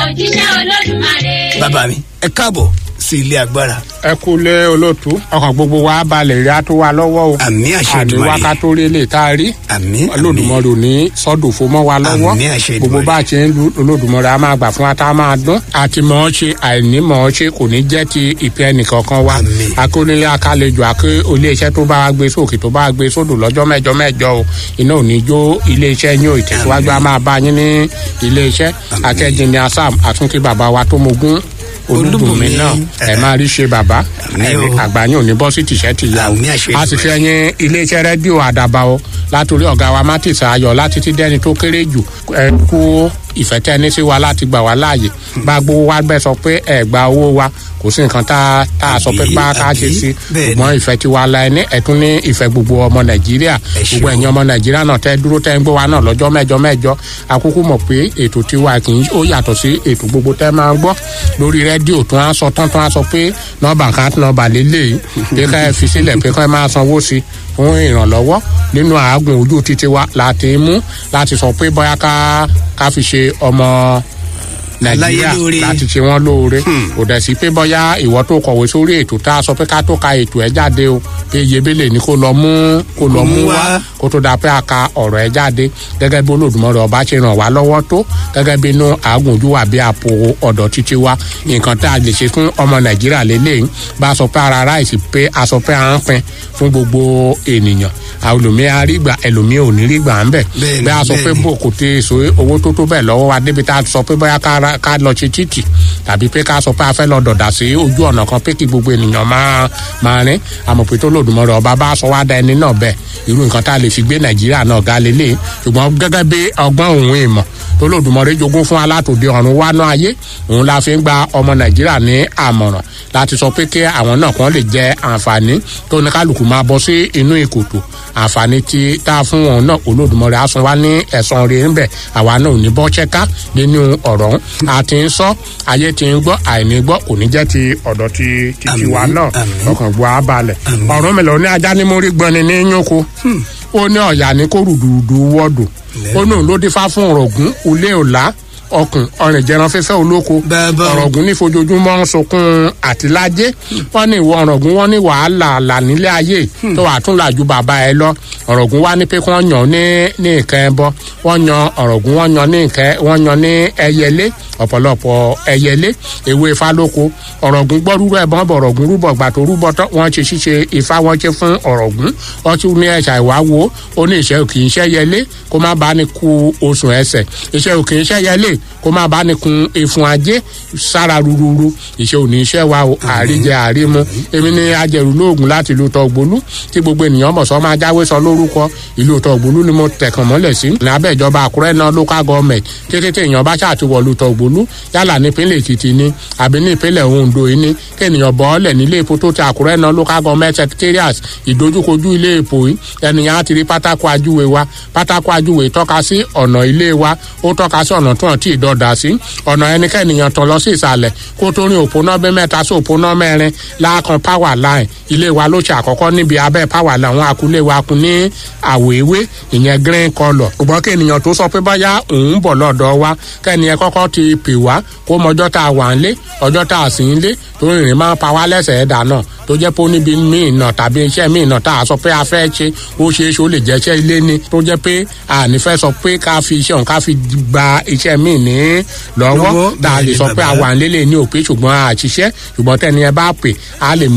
òjíṣẹ́ olódùmarè. bàbá mi ẹ káàbọ̀ sí ilé agbára. ẹ kú lé olóòtú ọkàn gbogbo wa balẹ̀ rí a tó wa lọ́wọ́ o àmì àṣẹ àní Èdùmàrè. wákàtó rí lè tá a rí àmì olódùmarè ò ní sọ́dọ̀fọ́ mọ́ wa lọ́wọ́ Àmín àṣẹ gbogbo Èdùmàrè. bá a ṣe ń lu olódùmarè a máa gbà fún wa tá a máa dún àti mọ̀ ọ́ ṣe àìní mọ̀ ọ́ ṣe kò ní jẹ́ ti ìpẹ́ ẹnìkankan wa Àmín. akónílé akálejò àké iléeṣẹ́ tó bá wa gbé sókè tó bá wa gbé sódò lọ́jọ́ mẹ́jọ mẹ́jọ o iná ò ní jó iléeṣẹ́ yín ò ìtẹ̀síwájú a máa bá yín ní iléeṣẹ́ akẹ́jìn ní asam àtúntì bàbá wa tó mogún olúbùnmi Olúbùnmi, náà ẹ ẹ. máa rí ṣe bàbá Àmín ẹni o. àgbáyé ò ní bọ́ sí tìṣẹ́ tìyà o Àmín àṣẹ a sì fi Èdùmàrè. ẹyin iléeṣẹ́ rédíò àdàbà o látòrí ọ̀gá wa mátìsà ayọ̀ láti ti dẹ́ni tó kéré jù ẹ kú ìfẹ́ tẹ́ ní sí wa láti gbà wá láàyè bá gbowó wa bẹ́ẹ̀ sọ pé ẹ gba owó wa kò sí nǹkan tá a- tá a sọ pé Àbí, bá a ká ṣe àbí, sí bẹ́ẹ̀ ni. ṣùgbọ́n ìfẹ́ tiwa la ẹni ẹ̀tún ní ìfẹ́ gbogbo ọmọ nàìjíríà Ẹ ṣeun. gbogbo ẹ̀yin ọmọ nàìjíríà náà tẹ́ dúró tẹ́ ń gbọ́ wa náà lọ́jọ́ mẹ́jọ mẹ́jọ akúkú mọ̀ pé ètò tiwa kì í ó yàtọ̀ sí ètò gbogbo tẹ́ máa ń gbọ́ lórí rédíò tó á sọ tán tó á sọ pé nọ́ọ̀bà kan nọ́ọ̀bà lélẹ́yìí pé ká ẹ fi sílẹ̀ pé ká ẹ máa sanwó sí fún ìrànlọ́wọ́ nínú àágùn ojú títí wa láti mú láti sọ pé bóyá ká ká fi ṣe ọmọ nàìjíríà Láyé lóore. láti ṣe wọn lóore kò dẹ̀ sí pé bóyá ìwọ tó kọ̀wé sórí ètò tá a sọ pé ká tó ka ètò ẹ̀ jáde o pé iyebele ni kó lọ mú kó lọ mú wá kó tó dáa pé a ka ọ̀rọ̀ ẹ̀ jáde gẹ́gẹ́ bí olódùmarè ọba ṣe ràn wá lọ́wọ́ tó gẹ́gẹ́ bí inú àgùnjú wà bí àpò ọ̀dọ̀ títí wa nǹkan tá a lè ṣe fún ọmọ nàìjíríà lélẹ́yìn bá a sọ pé ara ráìsì pé a sọ pé à ń pin fún gbogbo ènìyàn àlùmí àrígbà ẹlòmí ò ní rí gbà ń bẹ̀ Bẹ́ẹ̀ni, bẹ́ẹ̀ a sọ pé bẹ́ẹ̀ni. bò kò tẹ èso owó tó tó bẹ́ẹ̀ lọ́wọ́ wa débi tá a sọ pé bóyá ká ra- ká lọ ṣe títì tàbí pé ká sọ pé a fẹ́ lọ dọ̀dà sí ojú ọ̀nà kan pé kí gbogbo ènìyàn máa máa rìn àmọ́ pé tó lòdùmọ̀rọ̀ ọba bá sọ wá da ẹni náà bẹ́ẹ̀ irú nǹkan tá a lè fi gbé nàìjíríà náà ga lélẹ̀ ṣùgbọ́n gẹ́gẹ́ bí ọgbọ́n òun ìmọ̀ tó lòdùmọ̀rẹ́ jogún fún alátòde ọ̀run wá náà ayé òun la fi ń gba ọmọ nàìjíríà ní àmọ̀ràn láti sọ pé kí àwọn náà kan lè jẹ àǹfààní tó ní kálukú máa bọ́ sí inú ìkòtò àǹfààní tí tá a fún wọn náà olódùmọ̀rẹ́ á san wá ní ẹ̀san rẹ̀ ńbẹ̀ àwa náà ò ní bọ́ ṣẹ́ká nínú ọ̀rọ̀ ọ̀hún a ti ń sọ ayé ti ń gbọ́ àìní gbọ́ kò ní jẹ́ ti ọ̀dọ̀ ti ti Àmín, tiwa náà àmín. ọkàn gbọ́ á balẹ̀ Àmín. ọ̀rọ̀ mi lọ ní ajá ní mórí gbọ́ni ní yúnko ó ní ọ̀yà ní kó rùdùrùdù wọ́dù ó ní òun ló dífá fún ọ̀rọ̀gún ulé ọ̀la ọkùn ọrìn jẹran fífẹ́ olóko Bàbá o. ọ̀rọ̀gún ní fojoojúmọ́ ń sunkún àtìlájé wọ́n ní ìwọ ọ̀rọ̀gún wọ́n ní wàhálà là nílé ayé tó wàá tún là ju bàbá ẹ lọ ọ̀rọ̀gún wá ní pé kí wọ́n yàn ní ní nǹkan ẹbọ wọ́n yan ọ̀rọ̀gún wọ́n yan ní nǹkan wọ́n yan ní ẹyẹlé ọ̀pọ̀lọpọ̀ ẹyẹlé ewé ifá lóko ọ̀rọ̀gún gbọ́ rúbọ ẹ̀bọ̀n bọ̀ ọ̀rọ̀gún rúbọ gbà tó rúbọ tán wọ́n ṣe ṣíṣe ifá wọ́n ṣe fún ọ̀rọ̀gún wọ́n tún ní ẹ̀ṣà ìwà wo ó ní ìṣẹ́ òkì iṣẹ́ yẹlé kó má bá ní ku oṣù ẹsẹ̀ iṣẹ́ òkì iṣẹ́ yẹlé kó má bá ní kun efun ajé sára rúrúrú iṣẹ́ òní iṣẹ́ wa o àríjẹ àrímu èmi ní ajẹrù lóògùn láti ìlú tọgbólú tí gbogbo ènìyàn mọ̀ sọ́ máa jáwé sọ lórúkọ ìlú tọgbólú ni mo tẹ̀kàn mọ́lẹ̀ sí ní abẹ́ ìjọba àkúrẹ́ náà local government kété tí èèyàn bá ṣàtiwọ̀lú tọgbólú yálà nípínlẹ̀ èkìtì ni àbí ní ìpínlẹ̀ ondo yìí ni kéèyàn bọ́ ọ́lẹ̀ nílé epo tó ti àkúrẹ́ náà local government secretariat ìdojúkojú ilé epo yìí ẹnìyàn á ti rí pátákó ajúwe wa pátákó ajúwe tọ́ka sí ọ̀nà ilé wa ó tọ́ka sí ọ̀nà tó hàn tí ìdọ̀dà sí ọ̀nà ẹnikẹ́niyàn tọ̀ lọ sí ìsàlẹ̀ kó tó rin òpónà bẹ́ mẹ́ta sí òpónà mẹ́rin láàkan power line ilé wa ló ṣe àkọ́kọ́ níbi abẹ́ power line àwọn akulé wa kun ní àwọ̀ ewé ìyẹn green colour ṣùgbọ́n kéènìyàn tó sọ pé báyà òun bọ̀ lọ́dọ̀ wa kẹ́niyẹn kọ́kọ́ ti pè wá kó mọjọ́ tá a wà ń lé ọjọ́ tá a sì ń lé tó rìnrìn máa ń pa wá lẹ́sẹ̀ ẹ̀dá náà tó jẹ́ pé ó níbi míì náà tàbí iṣẹ́ míì náà tá a sọ pé a fẹ́ ṣe ó ṣeé ṣe ó lè jẹ́ iṣẹ́ ilé ni tó jẹ́ pé àní fẹ́ sọ pé ká fi iṣẹ́ òun ká fi gba iṣẹ́ míì ní lọ́wọ́ Lọ́wọ́, tá a lè bẹ́ẹ̀ ni sọ pé bàbá. àwa ń lélẹ̀ ní òpin ṣùgbọ́n àṣìṣe ṣùgbọ́n tẹ́ni ẹ bá pè á lè